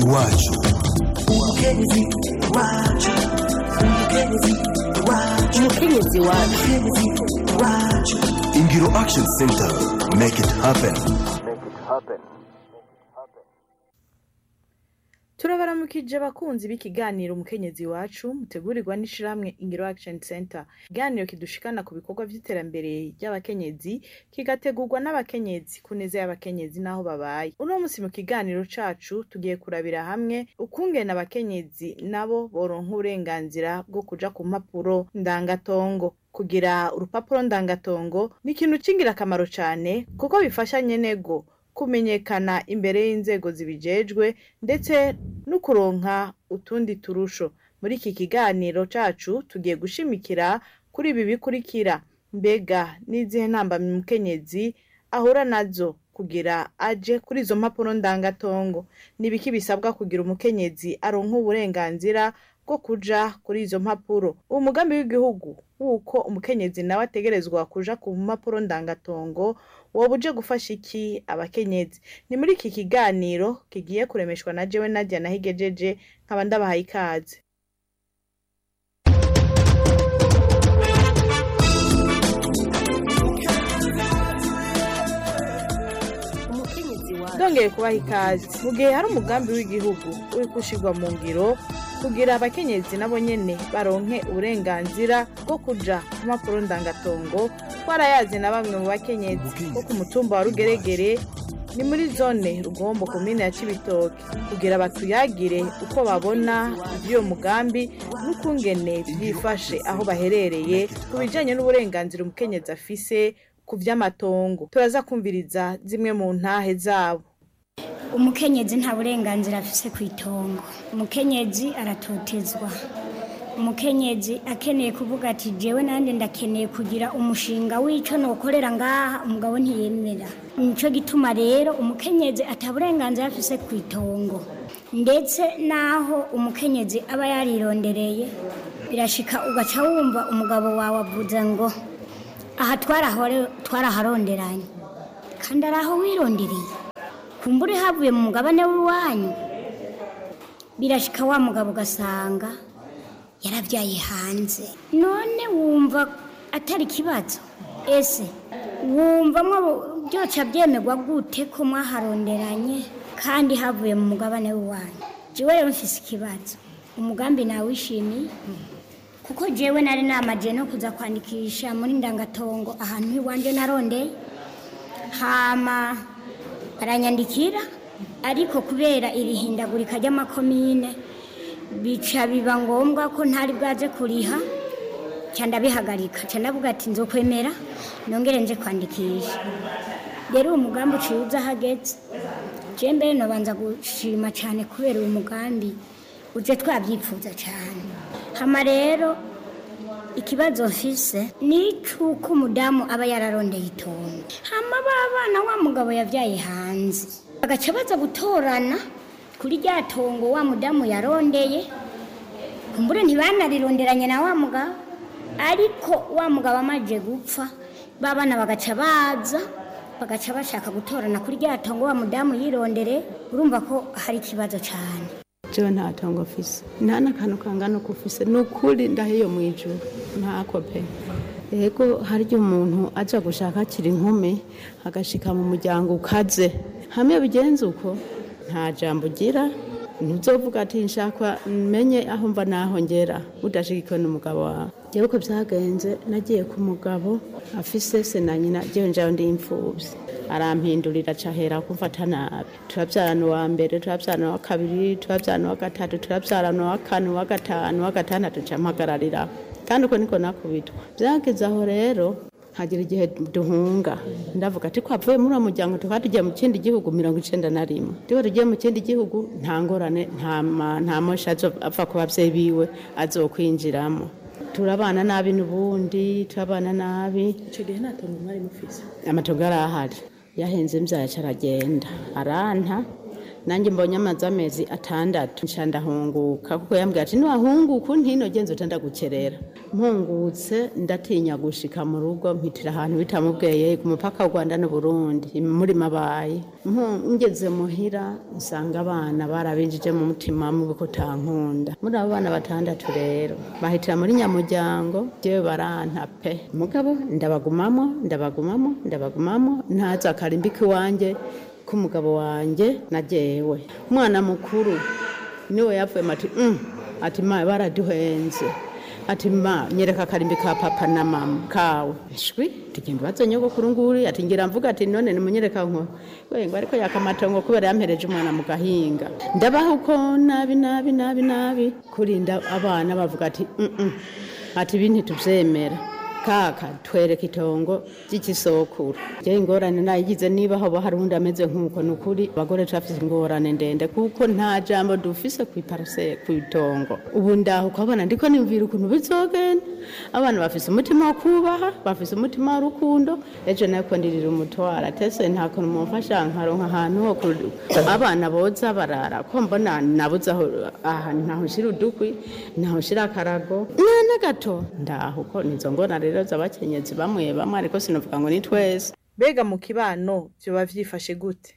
iwacu umukenyezi wacu umukenyezi wacu umukenyezi wacu umukenyezi wacu ingiro action center make it happen turabaramukije abakunzi b'ikiganiro umukenyezi wacu mutegurirwa n'ishirahamwe ingiro action center ikiganiro kidushikana ku bikorwa vy'iterambere ry'abakenyezi kigategurwa n'abakenyezi ku neza y'abakenyezi n'aho babaye uno musi mu kiganiro cacu tugiye kurabira hamwe ukungene abakenyezi nabo boronka uburenganzira bwo kuja ku mpapuro ndangatongo kugira urupapuro ndangatongo ni ikintu c'ingirakamaro cane kuko bifasha nyenego kumenyekana imbere y'inzego zibijejwe ndetse no kuronka utundi turusho muri iki kiganiro cacu tugiye gushimikira kuri ibi bikurikira mbega n'izihe ntambamyi umukenyezi ahura nazo kugira aje kuri izo mpapuro ndangatongo nibiki bisabwa kugira umukenyezi aronka uburenganzira bwo kuja kuri izo mpapuro uwo mugambi w'igihugu wuko umukenyezi nawe ategerezwa kuja ku mpapuro ndangatongo woba uje gufasha iki abakenyezi ni muri iki kiganiro kigiye kuremeshwa na jewe nadia nahigejeje nkaba ndabahaye ikaze umukenyezi wacu ndongeye kubaha ikaze mu gihe hari umugambi w'igihugu uri gushirwa mu ngiro kugira abakenyezi nabo nyene baronke uburenganzira bwo kuja ku mpapuro ndangatongo twarayazi na bamwe mu bakenyezi bo ku mutumba wa rugeregere ni muri zone rugombo komine ya cibitoke kugira batuyagire uko babona ivy'uyo mugambi n'ukungene vyifashe aho baherereye ku bijanye n'uburenganzira umukenyezi afise ku vy'amatongo turaza kumviriza zimwe mu ntahe zabo umukenyezi nta burenganzira afise ku itongo umukenyezi aratotezwa umukenyezi akeneye kuvuga ati jewe nande ndakeneye kugira umushinga w'ico nokorera ngaha umugabo ntiyemera nico gituma rero umukenyezi ata burenganzira afise ku itongo ndetse naho umukenyezi aba yarirondereye birashika ugaca wumva umugabo wawe avuze ngo aha twarahore- twaraharonderanye kandi ari aho wirondereye kumbure havuye mu mugabane w'iwanyu birashika wa mugabo ugasanga yarabyaye hanze none wumva atari ikibazo ese wumva mwo byoca byemerwa gute ko mwaharonderanye kandi havuye mu mugabane w'iwanyu jewe rero mfise ikibazo umugambi nawishimiye kuko jewe nari namaje no kuza kwandikisha muri ndangatongo ahantu iwanje narondeye hama baranyandikira ariko kubera iri hindagurika ry'amakomine bica biba ngombwa ko ntari bwaje kuriha ca ndabihagarika ca ndavuga ati nzokwemera nongere nje kwandikisha rero uwo mugambi uciye uza hageze je mbere nobanza gushima cane kubera uwo mugambi uje twabyifuza cane hama rero ikibazo mfise ni icuko umudamu aba yararondeye itongo hama babana wa mugabo yavyaye hanze bagaca baza gutorana kuri rya tongo wa mudamu yarondeye kumbure ntibanarironderanye na wa mugabo ariko wa mugabo amaje gupfa babana bagaca baza bagaca bashaka gutorana kuri rya tongo wa mudamu yirondere urumva ko hari ikibazo cane jewe nta tongo mfise nta n'akantu kangana uko ufise ni ukuri ndahiyo mu ijuru ntako pe ego harya umuntu aja gushaka akiri inkumi agashika mu muryango ukaze hamwe bigenze uko nta jambo ugira ntuzovuga ati nshaka menye aho mva naho ngera udashigikiwe n'umugabo wawe jewe uko vyagenze nagiye ku mugabo afise se na nyina jewe njayo ndi imfuvyi arampindurira cahera kumfata nabi turavyarana uwa mbere turavyarana uwa kabiri turavyarana uwa gatatu turavyarana uwa kane uwa gatanu uwa gatandatu ca mpagarariraho kandi uko niko nakubitwa vyageze aho rero hagira igihe duhunga ndavuga ati twavuye muri uwo muryango tukaba tugiye mu kindi gihugu mirongo icenda na rimwe tuba tugiye mu kindi gihugu nta ngorane nta ma- nta mosha ava ku bavyeyi biwe azokwinjiramo turabana nabi n'ubundi turabana nabi ico gihe nta tongo mwari mufise amatongo yari ahari yahenze imvyaca aragenda aranta nanjye mbonye amazi amezi atandatu nca ndahunguka kuko yambwira ati niwahunguka untino genza utandagukerera mpungutse ndatinya gushika mu rugo mpitira ahantu bitamubweye ku mupaka w'u rwanda n'uburundi muri mabaye Mpu- ngeze muhira nsanga abana barabinjije mu mutima mubi ko utankunda muri abo bana batandatu rero bahitira muri nyamuryango jewe baranta pe mugabo ndabagumamo ndabagumamo ndabagumamo ntaza akarimbika iwanjye k'umugabo wanjye na jewe umwana mukuru niwe yapfuye mati mm. ati ma baraduhenze ati ma nyereka akarimbi ka papa na mama kawe shwi tugenda ubaze nyogokuru nguri ati ngira mvuga ati none nimunyereka nko we ngo ariko yakamatongo kubera yampereje umwana mu gahinga ndabaho uko nabi nabi nabi nabi kurinda abana bavuga ati mm -mm. ati ibi ntituvyemera kaka twereka itongo ry'ikisokuru je ingorane nayigize niba hoba hari undi ameze nk'uko ni ukuri abagore turafise ingorane ndende kuko nta jambo dufise kw'iparase kw'itongo ubu ndaho ukabona ndiko nimvira ukuntu bizogenda abana bafise umutima wo kubaha bafise umutima w'urukundo ejo nayo ndirira umutwara tese nta kuntu mumfasha nkaronka ahantu ho ku- abana boza barara ko mbona nabuze aho ahantu ntaho nshira udukwi ntaho nshira akarago nana gato ndaho ko nizo ngorane rero z'abakenyezi bamwe bamwe ariko sinovuga ngo ni twese mbega mu kibano vyoba vyifashe gute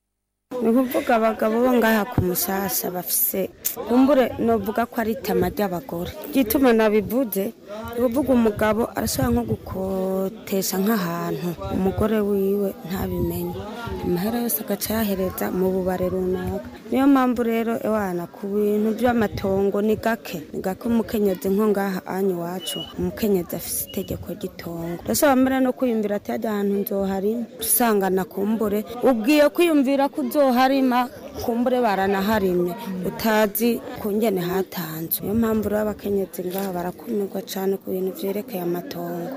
ni ukuvuga abagabo bo ngaha ku musasa bafise kumbure novuga ko ari itama ry'abagore igituma nabivuze ni ukuvuga umugabo arashobora nko gukotesha nk'ahantu umugore wiwe ntabimenye amahera yose agaca yahereza mu bubare runaka niyo mpamvu rero ewana ku bintu by'amatongo ni gake ni gake umukenyezi nko ngaha anyu iwacu umukenyezi afise itegeko ry'itongo ndashobora mbere no kwiyumvira ati hajya ahantu nzoharima usangana kumbure ubwiye kwiyumvira ko uzoharima kumbure baranaharimye utazi kungene hatanzwe niyo mpamvu rero abakenyezi ngaha barakumirwa cyane ku bintu vyerekeye amatongo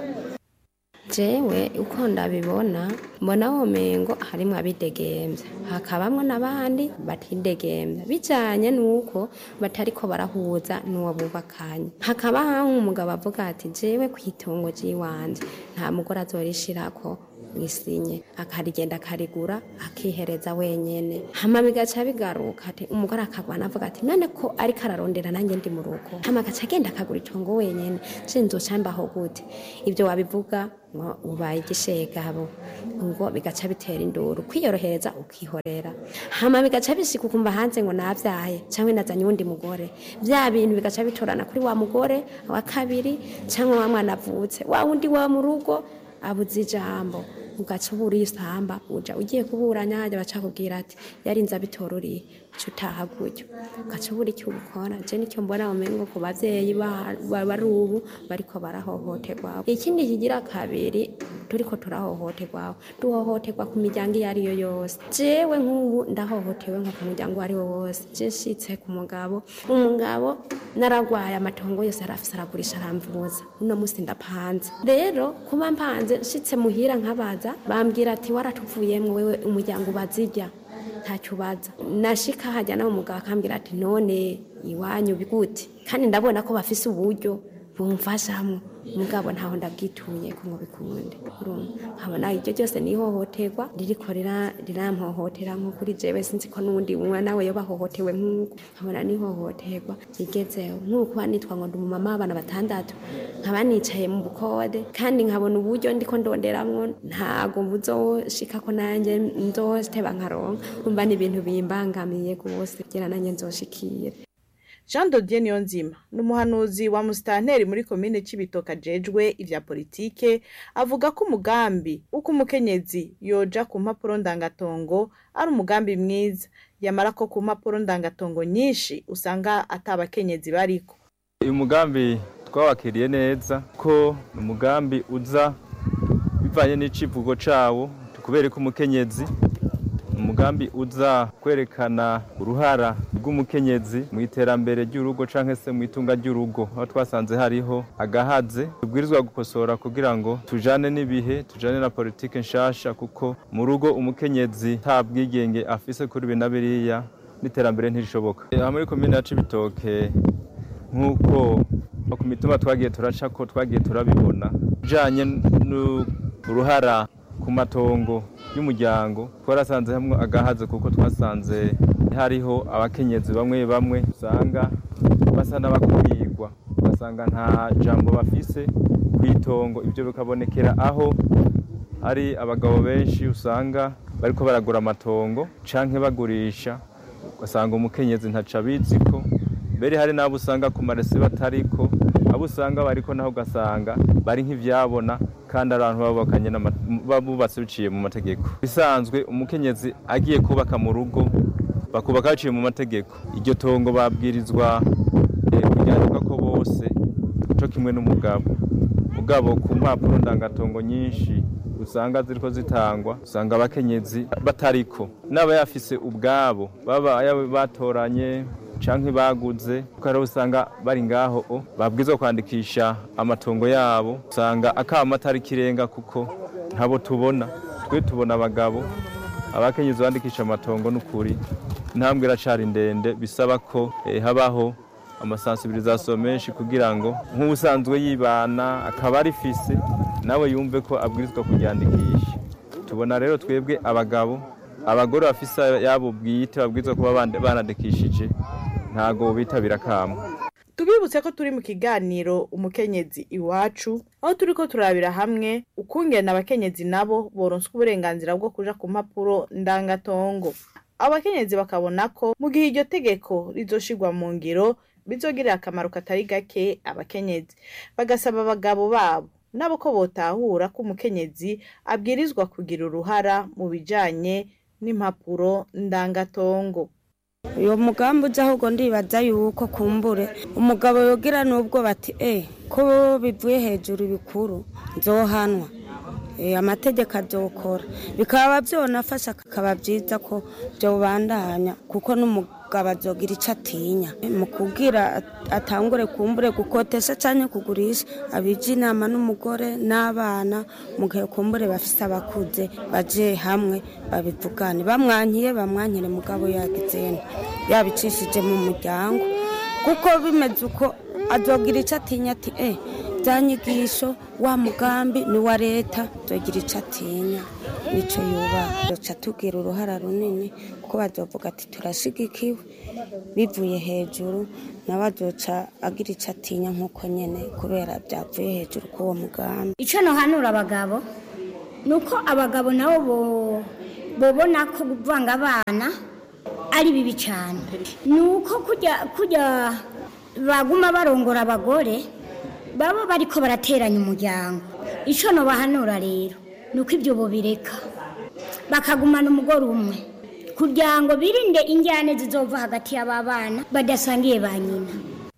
jewe uko ndabibona mbona womengo harimwo abidegemvya hakabamwo n'abandi batidegemvya bijanye n'uko batariko barahuza n'uwo bubakanye hakaba haho umugabo avuga ati jewe kw'itongo ry'iwanje nta mugore azorishirako isinye akarigenda akarigura akihereza wenyene hama bigaca bigaruka ati umugore akagwana avuga ati none ko ariko ararondera nanjye ndi mu rugo hama agaca agenda akagura itongo wenyene je nzoca mbaho gute ibyo wabivuga ngo ubaye igishegabo ngo bigaca bitera induru kwiyorohereza ukihorera hama bigaca bishika ukumva hanze ngo navyaye cyangwa nazanye uwundi mugore vya bintu bigaca bitorana kuri wa mugore wa kabiri cyangwa wa mwana avutse wa wundi wa mu rugo abuze ijambo ugaca ubura isamba uja ugiye kuburanya hajya bacakubwira ati yarinze abitororiye uca utaha gutyo ugaca ubura icyo ubikora je nicyo mbona umengo ku bavyeyi ba- ba- bari ubu bariko barahohoterwa ikindi kigira kabiri turiko turahohoterwa duhohoterwa ku miryango iyo ariyo yose jewe nk'ubu ndahohotewe nko ku muryango uwo ari wo wose je nshitse ku mugabo umugabo naragwaye amatongo yose arafise aragurisha aramvuza uno musi ndapanze rero kuba mpanze nshitse muhira nkabaza bambwira ati waratuvuyemwo wewe umuryango ubazirya ntacyo ubaza nashika hajya nawe umugabo akambwira ati none iwanyu bigute kandi ndabona ko bafise uburyo bumfashamwo mugabo ntaho ndabwituye ko ngo bikunde urumva nkabona iryo ryose ni ihohoterwa ririko rira- rirampohotera nko kuri jewe sinzi ko n'uwundi umwe nawe yoba ahohotewe nk'uko nkabona ni ihohoterwa rigezeho nk'uko nitwa ngo ndi umumama w'abana batandatu nkaba nicaye mu bukode kandi nkabona uburyo ndiko ndonderamwo ntago buzoshika ko nanjye nzoteba nkaronka umva ni ibintu bimbangamiye rwose kugira nanjye nzoshikire jean dodier niyonzima ni umuhanuzi wa musitanteri muri komine c'ibitoke ajejwe ivya politike avuga ko umugambi uko umukenyezi yoja ku mpapuro ndangatongo ari umugambi mwiza yamara ko ku mpapuro ndangatongo nyinshi usanga ata bakenyezi bariko uyu mugambi twawakiriye neza ko ni umugambi uza bivanye n'icivugo cawo kubera ko umukenyezi ni umugambi uza kwerekana uruhara rw'umukenyezi mu iterambere ry'urugo canke se mu itunga ry'urugo aho twasanze hariho agahaze tubwirizwa gukosora kugira ngo tujane n'ibihe tujane na politike nshasha kuko mu rugo umukenyezi nta bwigenge afise kuri ibi na biriya n'iterambere ntirishoboka aha muri komine ya cibitoke nk'uko no ku mitumba twagiye turaca ko twagiye turabibona bijanye n'uruhara ku matongo y'umuryango twarasanze hamwe agahaze kuko twasanze hariho abakenyezi bamwe bamwe usanga basa n'abakumirwa ugasanga nta jambo bafise ku itongo ibyo bikabonekera aho hari abagabo benshi usanga bariko baragura amatongo canke bagurisha ugasanga umukenyezi ntaca abiziko mbere hari n'abo usanga ku marese batariko abo usanga bariko naho ugasanga bari nk'ivyabona kandi ari abantu babakanye babubatse biciye mu mategeko bisanzwe umukenyezi agiye kubaka mu rugo bakubaka baciye mu mategeko iryo tongo babwirizwa eh, kuryandika ko bose co kimwe n'umugabo mugabo ku mpapuro ndangatongo nyinshi usanga ziriko zitangwa usanga abakenyezi batariko n'aba yafise ubwabo baba yaba batoranye canke baguze kuko ariho usanga bari ngaho o babwirizwa kwandikisha amatongo yabo usanga akama atari kirenga kuko ntabo tubona twe tubona abagabo abakenyezi bandikisha amatongo n'ukuri intambwe iracari ndende bisaba ko eh, habaho amasansibirizasiyo menshi kugira ngo nk'ubusanzwe yibana akaba arifise nawe yumve ko abwirizwa kuryandikisha tubona rero twebwe abagabo abagore bafise yabo bwite babwirizwa kuba bande- banandikishije ntago bitabira kamo tubibutse ko turi mu kiganiro umukenyezi iwacu aho turi ko turabira hamwe ukungena abakenyezi nabo boronswa uburenganzira bwo kuja ku mpapuro ndangatongo abakenyezi bakabona ko mu gihe iryo tegeko rizoshirwa mu ngiro bizogirira akamaro katari gake abakenyezi bagasaba abagabo babo nabo ko botahura ko umukenyezi abwirizwa kugira uruhara mu bijanye n'impapuro ndangatongo uyo mugambi uza ahubwo ndibaza yuko kumbure umugabo yogira n'ubwo bati eh ko bivuye hejuru bikuru nzohanwa Eh, amategeko azokora bikaba byonafasha akaba byiza ko byobandanya kuko n'umugabo azogira icyo atinya mu kubwira at- atangure kumbure gukotesha cyangwa kugurisha abija inama n'umugore n'abana mu gihe kumbure bafise abakuze baje hamwe babivugane bamwankiye bamwankire mugabo yagizene yabicishije mu muryango kuko bimeze uko azogira icyo atinya ati eh bya nyigisho wa mugambi ni wa leta azogira icyo atinya nicyo yubaha yoca tugira uruhara runini kuko bazovuga ati turashigikiwe bivuye hejuru nawe azoca agira icyo atinya nk'uko nyine kubera byavuye hejuru k'uwo mugambi icyo nohanura abagabo ni uko abagabo nabo bo- bobona ko kuvanga abana ari bibi cyane ni uko kujya kujya baguma barongora abagore baba bariko barateranya umuryango icyo nobahanura rero ni uko ibyo bobireka bakagumana umugore umwe kugira ngo birinde injyane zizova hagati y'aba bana badasangiye ba nyina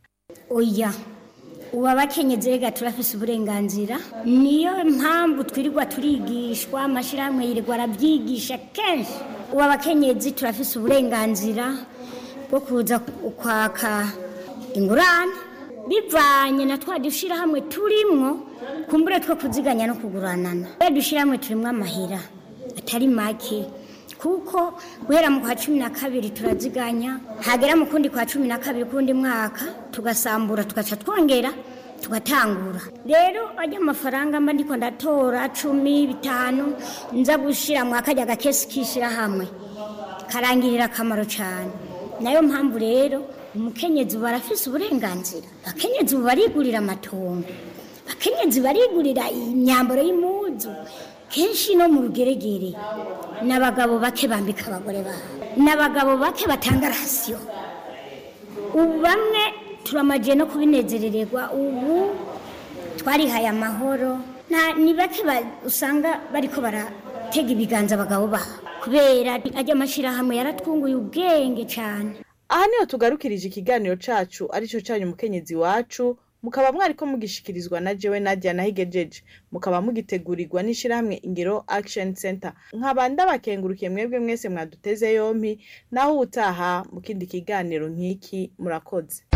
oya ubu abakenyezi rega turafise uburenganzira niyo mpamvu twirirwa turigishwa amashyirahamwe yirirwa arabyigisha kenshi ubu abakenyezi turafise uburenganzira bwo kuza kwaka ingurane bivanye na twa dushyirahamwe turimwo kumbure two kuziganya no kuguranana twa dushyirahamwe turimwo amahera atari make kuko guhera mu kwa cumi na kabiri turaziganya hagera mu kundi kwa cumi na kabiri kundi mwaka tugasambura tugaca twongera tugatangura rero ajya amafaranga mba ndiko ndatora cumi bitanu nza gushira mu akajya gakesi k'ishyirahamwe karangirira akamaro cyane nayo mpamvu rero umukenyezi ubu arafise uburenganzira abakenyezi ubu barigurira amatongo abakenyezi barigurira imyambaro y'impuzu kenshi no mu rugeregere ni abagabo bake bambika abagore babo ni abagabo bake batanga rasiyo ubu bamwe turamagiye no kubinezerererwa ubu twarihaye amahoro nta ni bake ba- usanga bariko baratega ibiganza abagabo babo kubera ajya amashyirahamwe yaratwunguye ubwenge cyane aha niho tugarukirije ikiganiro cacu arico canyu umukenyezi wacu mukaba mwariko mugishikirizwa na jewe nadia nahigejeje mukaba mugitegurirwa n'ishirahamwe ingiro action center nkaba ndabakengurukiye mwebwe mwese mwaduteze yompi naho utaha mu kindi kiganiro nk'iki murakoze